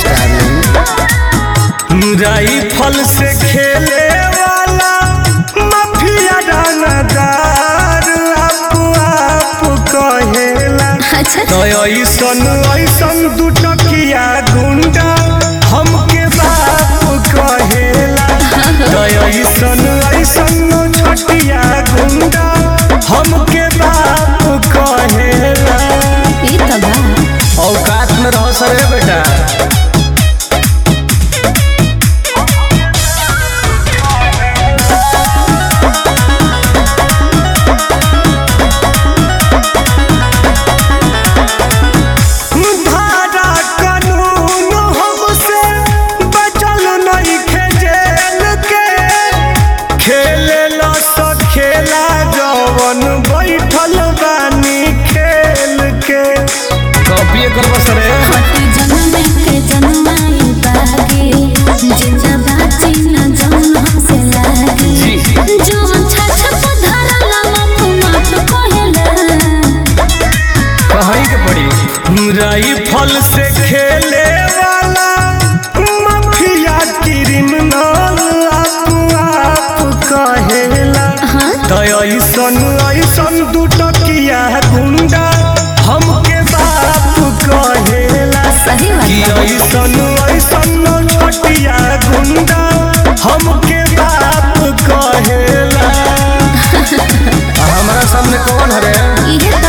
darling rifle से खेले वाला माफिया दानादार आप आप कहेला अच्छा तो ऐसन ऐसन दुटकिया गुंडा हमके बाप कहेला तो ऐसन ऐसन छटिया गुंडा हमके बाप कहेला ये तो बा औकात में रहो सर बेटा धारा कानून हमसे बचल नइखे जेल के खेले ला सो खेला जवन बैठल बानी खेल के कॉपी कर बस रे हटे जन्म के जन्माई बागे जिंदा बाची न जन्म हमसे लागे जो छछ पधरला माफ माफ कहेला कहीं के पड़ी राइफल से खेले वाला माफिया क्रिमिनल आप आप कहेला हाँ तो ऐसन ऐसन दुटकिया गुंडा हमके बाप कहेला सही कि बात ऐसन ऐसन छटिया गुंडा हमके बाप कहेला आ हमारा सामने कौन हरे ये तो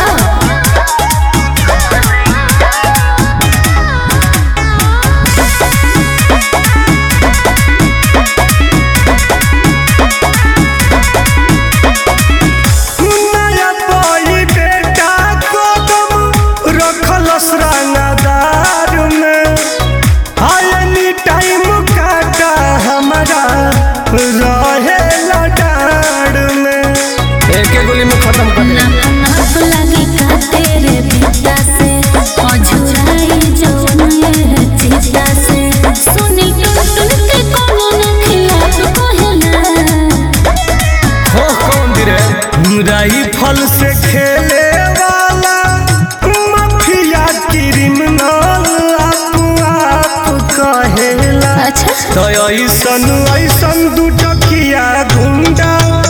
नया बोई बेटा कदम रखल श्रृंगार में आयनी टाइम काटा हमारा रहे लडार में एक एक गोली में खत्म कर दे नाप नाप लगे का तेरे पिता से अझुराई जवन ये चिता से सुनी टुन टुन के कोनो न खिलाफ कहेला हो कौन दिरे राइफल से खेले वाला माफिया क्रिमिनल आप आप कहेला अच्छा तो ऐसन ऐसन दुटकिया गुंडा